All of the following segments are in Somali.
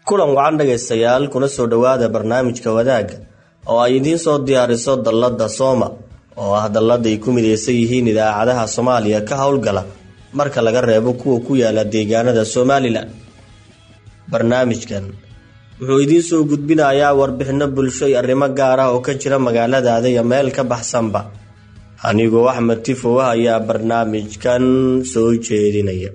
kulan wacan dhegaystayaal kuna soo dhowaada barnaamijka wadaagga oo ay idiin soo diyaariso dallada sooma oo ah dallada ay ku midaysan yihiin idaacadaha soomaaliya ka howlgala marka laga reebo kuwa ku yaala deegaanada somalilan barnaamijkan wuxuu idiin soo gudbinayaa warbixino bulsho iyo arrimo gaar ah oo ka jira magaaladaada iyo meel ka baxsanba anigoo axmed tifow ah ayaa barnaamijkan soo jeedinaya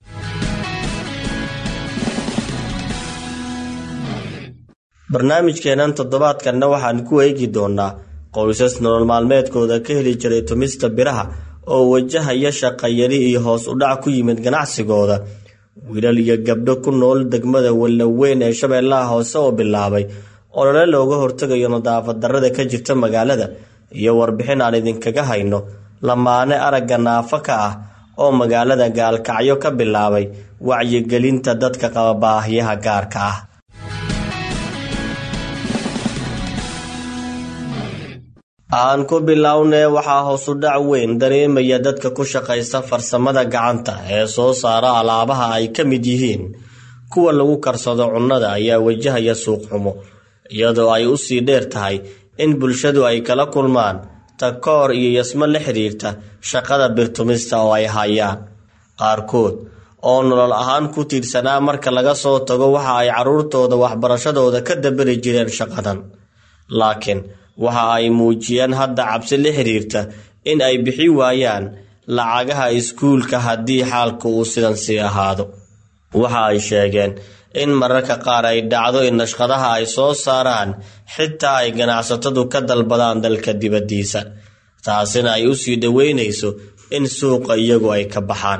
barnaamijkeenan toddobaadkanna waxaan ku eegi doonaa qoysas nolol maalmeedkooda ka heli jiray tumista biraha oo wajahaya shaqayari iyo hoos u dhac ku yimid ganacsigooda wiilal iyo gabdho ku nool degmada wallaweyn ee shabeellaha hoose oo bilaabay olole looga hortegayo nadaafad darrada ka jirta magaalada iyo warbixin aan idinkaga hayno lamaane aragga naafo ka ah oo magaalada gaalkacyo ka bilaabay wacyigelinta dadka qaba baahiyaha gaarka ah aan ku bilownee waxaa hoosu dhac weyn dareemaya dadka ku shaqaysta farsamada gacanta ee soo saara alaabaha ay ka mid yihiin kuwa lagu karsado cunnada ayaa wajahaya suuq xumo iyadoo ay u sii dheer tahay in bulshadu ay kala kulmaan takoor iyo yasmo la xidhiirta shaqada birtumista oo ay hayaan qaarkood oo nolol ahaan ku tiirsanaa marka laga soo tago waxa ay carruurtooda waxbarashadooda ka dabari jireen shaqadan laakiin waxa ay muujiyeen hadda cabsi la xiriirta in ay bixi waayaan lacagaha iskuulka haddii xaalku uu sidan sii ahaado waxa ay sheegeen in mararka qaar ay dhacdo in nashqadaha ay soo saaraan xitaa ay ganacsatadu ka dalbadaan dalka dibaddiisa taasina ay u sii dhoweynayso in suuqa iyagu ay ka baxaan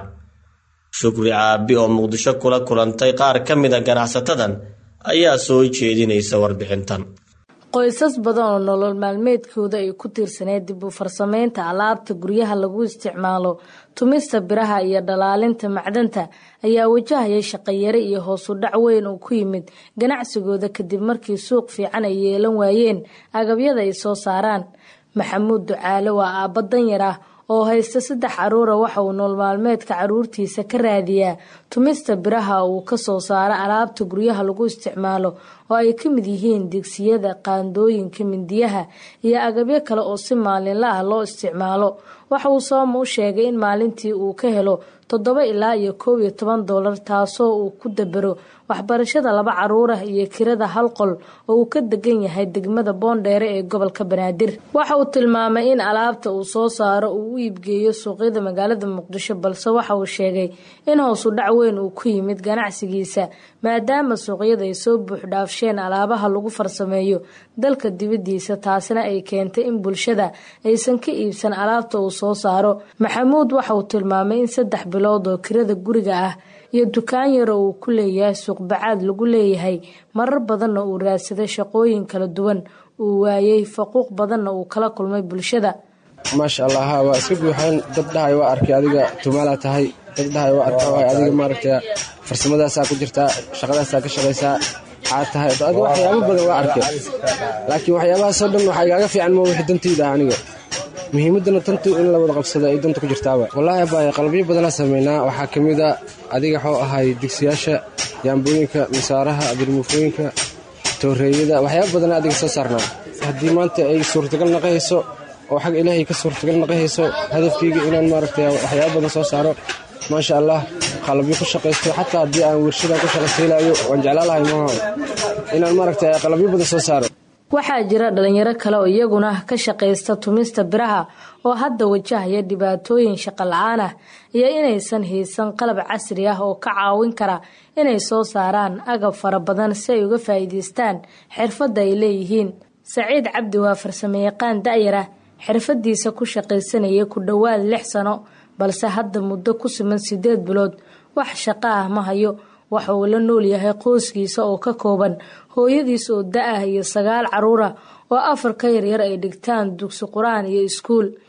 shukri caabi oo muqdisho kula kulantay qaar ka mida ganacsatadan ayaa soo jeedinaysa warbixintan qoysas badan oo nolol maalmeedkooda ay ku tiirsaneed dib u farsameynta alaabta guryaha lagu isticmaalo tumista biraha iyo dhalaalinta macdanta ayaa wajahaya shaqayare iyo hoos u dhac weyn uu ku yimid ganacsigooda kadib markii suuq fiican ay yeelan waayeen agabyada ay soo saaraan maxamuud ducaale waa aabba danyar ah oo haysta saddex caruura waxa uu nool maalmeedka caruurtiisa ka raadiyaa tumista biraha uu ka soo saaro alaabta guryaha lagu isticmaalo oo ay ka mid yihiin digsiyada qaandooyinka mindiyaha iyo agabyo kale oo si maalinla ah loo isticmaalo waxa uu sooma u sheegay in maalintii uu ka helo toddoba ilaa iyo koob iyo toban doolar taasoo uu ku dabero waxbarashada laba caruur ah iyo kirada hal qol oo uu ka degan yahay degmada boondheere ee gobolka banaadir waxa uu tilmaamay in alaabta uu soo saaro uu u iibgeeyo suuqyada magaalada muqdisho balse waxa uu sheegay in hoosu dhac weyn uu ku yimid ganacsigiisa maadaama suuqyada ay soo buuxdhaafsheen alaabaha lagu farsameeyo dalka dibaddiisa taasina ay keentay in bulshada aysan ka iibsan alaabta uu soo saaro maxamuud waxa uu tilmaamay in saddex bilood oo kirada guriga ah iyo dukaan yaro uu ku leeyahay suuqbacaad lagu leeyahay marar badanna uu raadsaday shaqooyin kala duwan uu waayey faquuq badanna uu kala kulmay bulshada maasha allah ha waa iska buuxeen dad dhahay waa arkay adiga tumaalaa tahay dad dhahay waa arka waay adiga maaragta farsamadaasaa ku jirtaa shaqadaasaa ka shaqaysaa xaad tahay adiga waxyaabo badan waa arkay laakiin waxyaabahaasoo dhan waxaa igaaga fiican ma wixii dantayda ah aniga muhiimaddana tantu in la wada qabsado ay danta ku jirtaaba wallaahi baay qalabyo badanaa samaynaa waxaa ka mid a adiga waxuu ahay dugsiyaasha yaambooyinka misaaraha abirmuufooyinka tooreeyada waxyaaba badanaa adiga soo saarnaa haddii maanta ay suurtagal naqahayso oo xag ilaahay ka suurtagal naqahayso hadafkayga inaan maaragta waxyaaba badan soo saaro maasha allah qalabyo ku shaqaysto xataa haddii aan wershadan ku shaqaysiilaayo waan jeclaalahay maaha inaan maaragta qalabyo badan soo saaro waxaa jira dhalinyaro kale oo iyaguna ka shaqaysta tumista biraha oo hadda wajahaya dhibaatooyin shaqo la-aan ah iyo inaysan haysan qalab casri ah oo ka caawin kara inay soo saaraan agab fara badan si ay uga faa'iidaystaan xirfadda ay leeyihiin saciid cabdi waa farsamayaqaan da'yar ah xirfadiisa ku shaqaysanaya ku dhowaad lix sano balse hadda muddo ku siman sideed bilood wax shaqo ah ma hayo waxa uu la nool yahay qoyskiisa oo ka kooban hooyadiis oo da-ah iyo sagaal caruur ah oo afar ka yaryar ay dhigtaan dugsi qur-aan iyo iskuul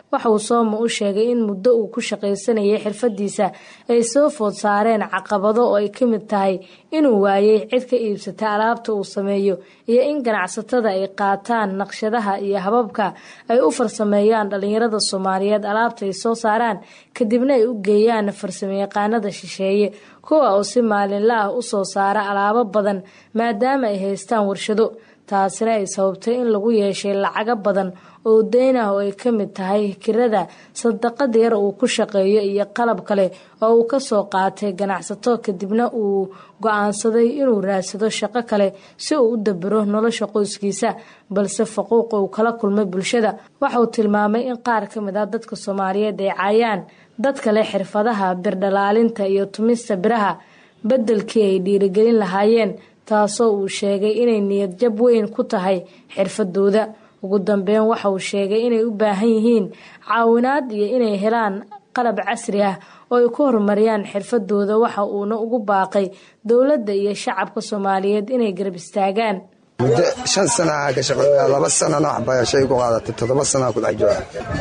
waxa uu sooma u sheegay in muddo uu ku shaqaysanayay xirfadiisa ay soo food saareen caqabado oo ay ka mid tahay inuu waayay cid ka iibsata alaabta uu sameeyo iyo in ganacsatada ay qaataan naqshadaha iyo hababka ay u farsameeyaan dhalinyarada soomaaliyeed alaabta ay soo saaraan kadibna ay u geeyaan farsamayaqaanada shisheeye kuwa oo si maalinla ah u soo saara alaabo badan maadaama ay haystaan warshado taasina ay sababtay in lagu yeeshay lacago badan oo deyn ah oo ay ka mid tahay kirada sadaqada yar uu ku shaqeeyo iyo qalab kale oo uu kasoo qaatay ganacsato kadibna uu go-aansaday inuu raadsado shaqo kale si uu u dabiro nolosha qoyskiisa balse faquuqa uu kala kulmay bulshada waxauu tilmaamay in qaar ka mid ah dadka soomaaliyeed ay caayaan dadka leh xirfadaha birdhalaalinta iyo tumista biraha beddelkii ay dhiirigelin lahaayeen taasoo uu sheegay inay niyad jab weyn ku tahay xirfadooda ugu dambeyn waxa uu sheegay inay u baahan yihiin caawinaad iyo inay helaan qalab casri ah oo ay ku horumariyaan xirfadooda waxa uuna ugu baaqay dowladda iyo shacabka soomaaliyeed inay garab istaagaan muddo shan sanaa ka shaqeeya laba sanana waxbarashay ku qaadatay toddoba sanaa ku dhex jooga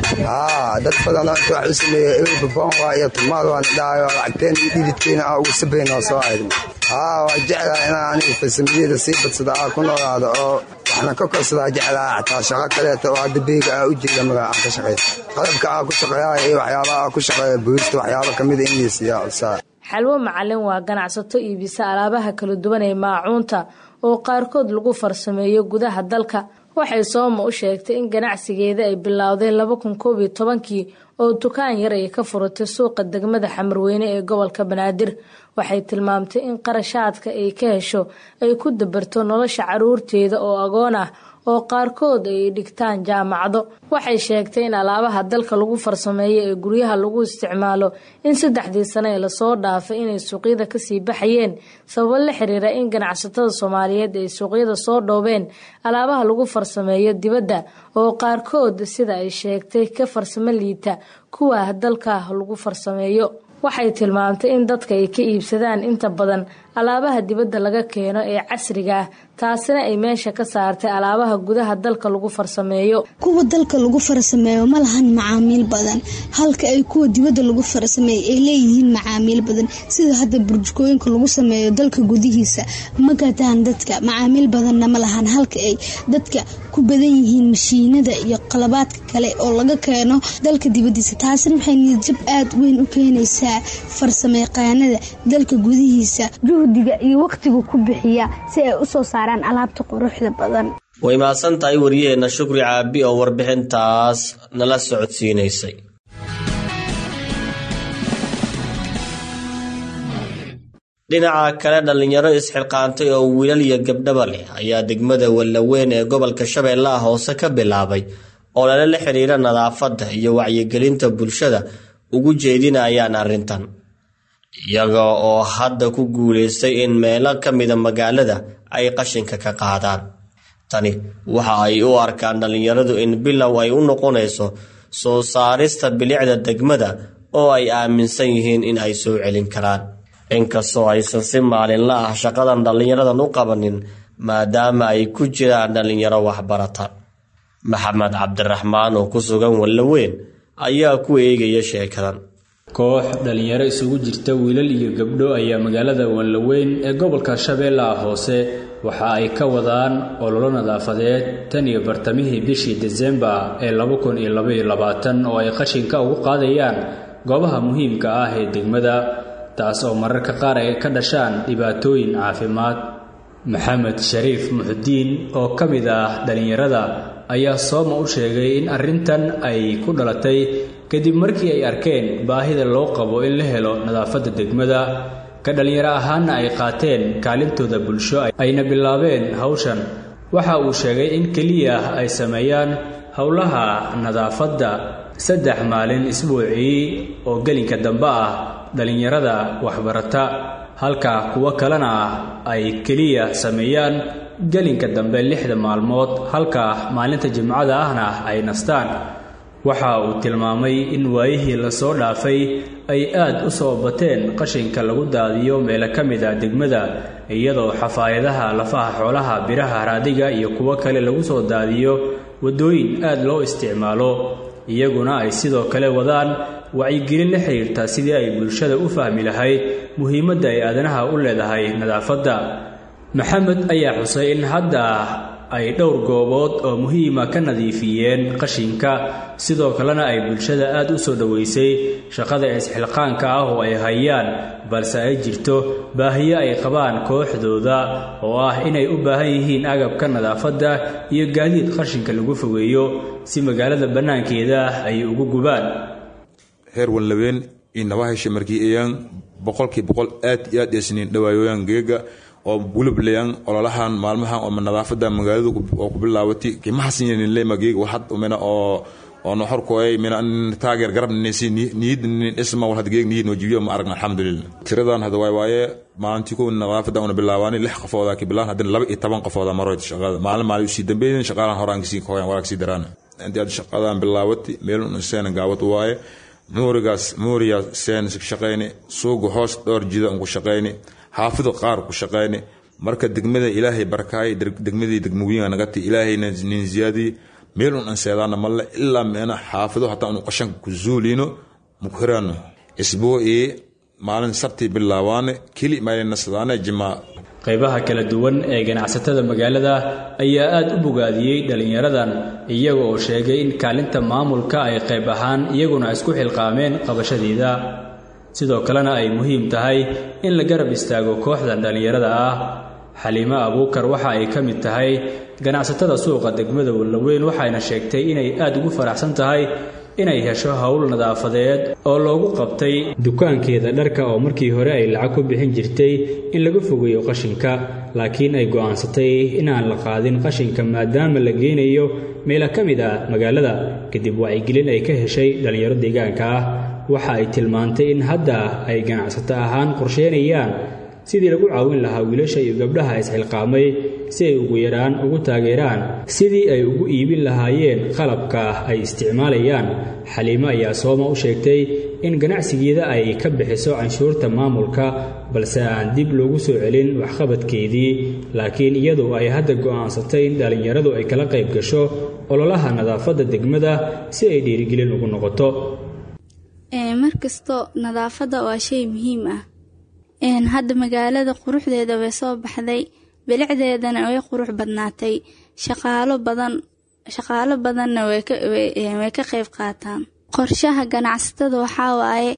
haa dad badan inta wax u sameeyey ebaboon waa iyo tumaal waan dhahayo lacagteen iyo dhididkeena aa ugu sabayn oo soo ahayd haa waa jeclaa inaan aniga farsamiyada sii badsada aa ku noolaado oo waxna ka korsadaa jeclaa xataa shaqo kaleeta oo hadda beega aa u jeeda magaa aan ka shaqaysa qalabka aa ku shaqeeya iyo waxyaabaha aa ku shaqeeya boolista waxyaaba kamida in laysiiyaa codsaa xalwo macalin waa ganacsato iibisa alaabaha kala duwan ee maacuunta oo qaarkood lagu farsameeyo gudaha dalka waxay sooma u sheegtay in ganacsigeeda ay bilowday laba kun koob iyo tobankii oo dukaan yar ay ka furatay suuqa degmada xamarweyne ee gobolka banaadir waxay tilmaamtay in qarashaadka ay ka hesho ay ku dabarto nolosha caruurteeda oo agoon ah oo qaarkood ay dhigtaan jaamacado waxay sheegtay in alaabaha dalka lagu farsameeyo ee guryaha lagu isticmaalo in saddexdii sano ee lasoo dhaafay inay suuqyada kasii baxayeen sababo la xiriira in ganacsatada soomaaliyeed ay suuqyada soo dhoobeen alaabaha lagu farsameeyo dibadda oo qaarkood sida ay sheegtay ka farsamo liita kuwa dalka lagu farsameeyo waxay tilmaamtay in dadka ay ka iibsadaan inta badan alaabaha dibadda laga keeno ee casriga ah taasina ay meesha ka saartay alaabaha gudaha dalka lagu farsameeyo kuwa dalka lagu farsameeyo ma lahan macaamiil badan halka ay kuwa dibadda lagu farsameeyo ay leeyihiin macaamiil badan sida hadda burjukooyinka lagu sameeyo dalka gudihiisa ma gataan dadka macaamiil badanna ma lahan halka ay dadka ku badan yihiin mashiinada iyo qalabaadka kale oo laga keeno dalka dibadiisa taasina waxay niyadjab aada weyn u keenaysaa farsamayaqaanada dalka gudihiisa juhdiga iyo waqtiga ku bixiya si ay usoo saaraan alaabta quruxda badan way mahadsan tahay wariyaheenna shukri caabi oo warbixintaas nala socodsiinaysay dhinaca kale dhallinyaro isxilqaantay oo wiilal iyo gabdhaba leh ayaa degmada wallaweyn ee gobolka shabeellaha hoose ka bilaabay oo lala la xiriira nadaafadda iyo wacyigelinta bulshada ugu jeedinayaan arrintan iyaga oo hadda ku guulaystay in meelo ka mida magaalada ay qashinka ka qaadaan tani waxa ay u arkaan dhallinyaradu in bilow ay u noqonayso soo saarista bilicda degmada oo ay aaminsan yihiin in ay soo celin karaan inkastoo aysan si maalinla ah shaqadan dhallinyaradan u qabanin maadaama ay ku jiraan dhallinyaro waxbarata maxamed cabdiraxmaan oo ku sugan wallaweyn ayaa ku eegaya sheekadan koox dhallinyaro isugu jirta wiilal iyo gabdho ayaa magaalada wanlaweyn ee gobolka shabeellaha hoose waxa ay ka wadaan ololo nadaafadeed tan iyo bartamihii bishii desembar ee laba kun iyo labaiyo labaatan oo ay qashinka ugu qaadayaan goobaha muhiimka ah ee degmada taas oo mararka qaar ay ka dhashaan dhibaatooyin caafimaad maxamed shariif muxudiin oo ka mid ah dhallinyarada ayaa sooma u sheegay in arrintan ay ku dhalatay kadib markii ay arkeen baahida loo qabo in la helo nadaafadda degmada ka dhallinyaro ahaanna ay qaateen kaalintooda bulsho ayna bilaabeen hawshan waxa uu sheegay in keliya ay sameeyaan howlaha nadaafadda saddex maalin isbuucii oo gelinka dambe ah dhallinyarada waxbarata halka kuwo kalena ay keliya sameeyaan gelinka dambe lixda maalmood halka maalinta jimcada ahna ay nastaan waxa uu tilmaamay in waayihii lasoo dhaafay ay aad u soo bateen qashinka lagu daadiyo meelo ka mid a degmada iyadoo xafaayadaha lafaha xoolaha biraha raadiga iyo kuwo kale lagu soo daadiyo waddooyin aad loo isticmaalo iyaguna ay sidoo kale wadaan wacyigelin la xiriirta sidii ay bulshada u fahmi lahayd muhiimadda ay aadanaha u leedahay nadaafadda maxamed ayaa xusay in hadda ay dhowr goobood oo muhiima ka nadiifiyeen qashinka sidoo kalena ay bulshada aad u soo dhoweysay shaqada isxilqaanka ah oo ay hayaan balse ay jirto baahiyo ay qabaan kooxdooda oo ah inay u baahan yihiin agabka nadaafadda iyo gaadiid qashinka lagu fogeeyo si magaalada bannaankeeda ay ugu gubaan heer wanlaween iyo nabahesha markii ayaan boqolkii boqol aad iyo aad eesniin dhawaayoyaan geega oo gulublayaan ololahan maalmahan oo nadaafada magaalada oo ku bilaawati kimahasinle mageega waxad umena oo oo noxorkooy mina taageer garab nisi niyid isma wal hadgeeg niyid wajibiyo ma aragna alxamdulillah tiradan hada waay waaye maalintii kow nadaafada una bilaabaani lix qofooda ki bilaan haddana laba iyo toban qofooda maroyd shaqada maalin maalin usii dambeeyeen shaqaalahan horaan kasii koyan walaag sii daraan intii aad shaqadan bilaawati meel un seena gaawad waaye muurigaas muuriya seen shaqayni suuga hoos dhowr jida un ku shaqayni xaafido qaar ku shaqayni marka degmada ilaahay barkaay degmadii degmooyinka nagati ilaahayna nin ziyaadii meel un anseedaana malle ilaa meena xaafido hataa unu qashanka ku zuulino muku hiraano isbuucii maalin sabtii bilaabaane keli maynasadaane jimaa qaybaha kala duwan ee ganacsatada magaalada ayaa aad u bogaadiyey dhallinyaradan iyaga oo sheegay in kaalinta maamulka ay qayb ahaan iyaguna isku xilqaameen qabashadeeda sidoo kalena ay muhiim tahay in la garab istaago kooxdan dhallinyarada ah xaliimo abuukar waxa ay ka mid tahay ganacsatada suuqa degmada wallaweyn waxayna sheegtay inay aad ugu faraxsan tahay inay hesho howl nadaafadeed oo loogu qabtay dukaankeeda dharka oo markii hore ay lacag ku bixin jirtay in laga fogeeyo qashinka laakiin ay go'aansatay inaan la qaadin qashinka maadaama la geynayo meela ka mid ah magaalada kadib wacyigelin ay ka heshay dhallinyaro deegaanka ah waxa ay tilmaantay in hadda ay ganacsato ahaan qorsheynayaan sidii lagu caawin lahaa wiilasha iyo gabdhaha isxilqaamay si ay ugu yaraan ugu taageeraan sidii ay ugu iibin lahaayeen qalabka ay isticmaalayaan xaliimo ayaa sooma u sheegtay in ganacsigeeda ay ka bixiso canshuurta maamulka balse aan dib loogu soo celin waxqabadkeedii laakiin iyadu ay hadda go'aansatay in dhallinyaradu ay kala qayb gasho ololaha nadaafadda degmada si ay dhiirigelin ugu noqoto markasto nadaafadda waa shay muhiim ah hadda magaalada quruxdeeda way soo baxday bilicdeedana way qurux badnaatay shaqaalo badan shaqaalo badanna way ka qayb qaataan qorshaha ganacsatada waxaa waaye